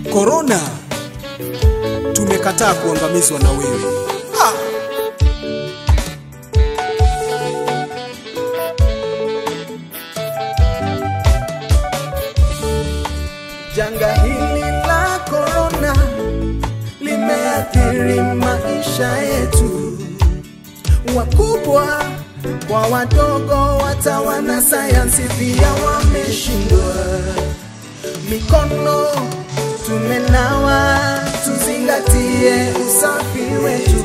Korona, tumekataa kuangamizwa na wewe. Ah! Janga hili la korona limeathiri maisha yetu, wakubwa kwa wadogo, hata wanasayansi pia wameshindwa. Mikono tumenawa, tuzingatie usafi wetu.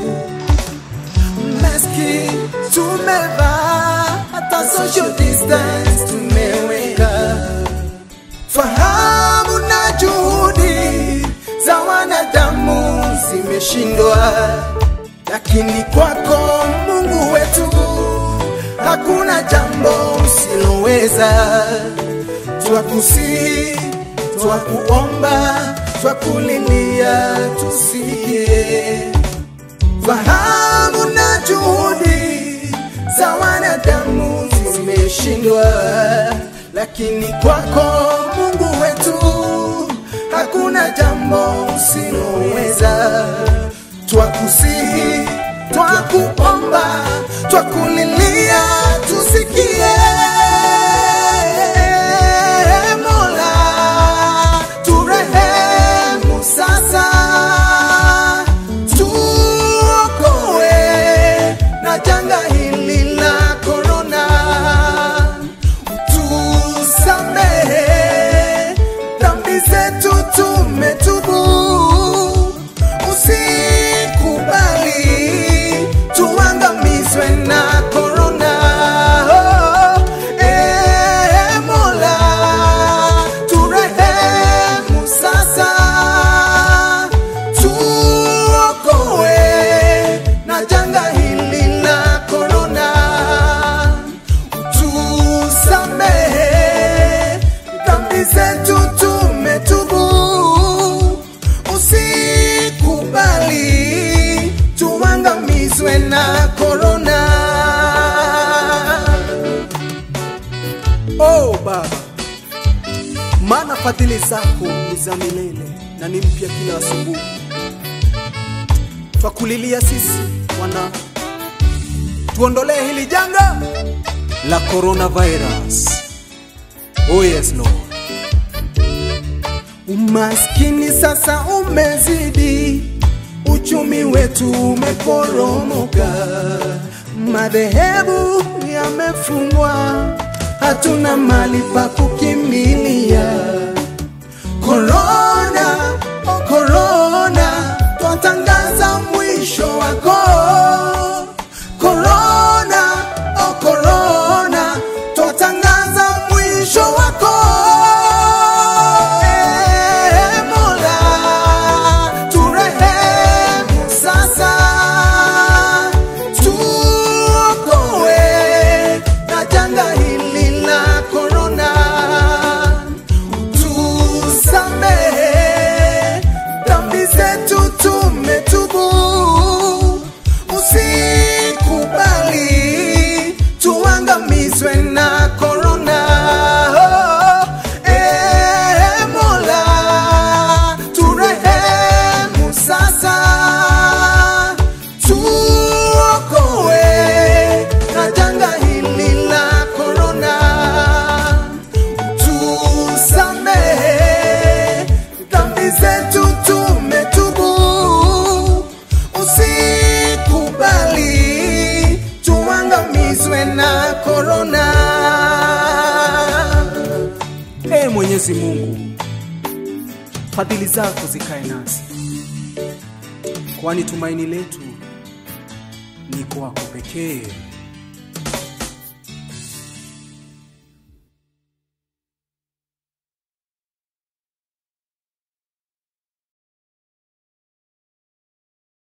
Maski tumevaa, hata social distance tumeweka fahamu na juhudi za wanadamu zimeshindwa, lakini kwako Mungu wetu hakuna jambo usiloweza. Twakusihi, twakuomba, twakulilia, tusikie fahamu na juhudi za wanadamu zimeshindwa, lakini kwako Mungu wetu hakuna jambo usiloweza. Twakusihi, twakuomba, twakulilia, tusikie. Mola, turehemu sasa, tuokoe na janga hili la korona, tusamehe dhambi zetu, tumetubu, usikubali tuangamizwe na korona. Oh, eh, Mola, turehemu sasa, tuokoe na janga hili la korona, tusamehe dhambi zetu, tumetubu, usikubali tuangamizwe na korona. Oh Baba, maana fadhili zako ni za milele na ni mpya kila asubuhi. Twakulilia sisi wana, tuondolee hili janga la coronavirus. Oh yes Lord. Umaskini sasa umezidi, uchumi wetu umeporomoka, madhehebu yamefungwa, hatuna mali pa kukimbilia. Korona, oh korona, twatangaza mwisho wako. Korona, oh korona, twatangaza mwisho wako. Eh, Mola, turehemu sasa, tuokoe na janga hili la korona, tusamehe dhambi zetu, tumetubu, usikubali tuangamizwe na korona. Oh, eh, Mola, turehemu sasa, tuokoe na janga hili la korona, tusamehe dhambi zetu, tumetubu, usikubali tuangamizwe na korona. Ee Mwenyezi Mungu, fadhili zako zikae nasi, kwani tumaini letu ni kwako pekee.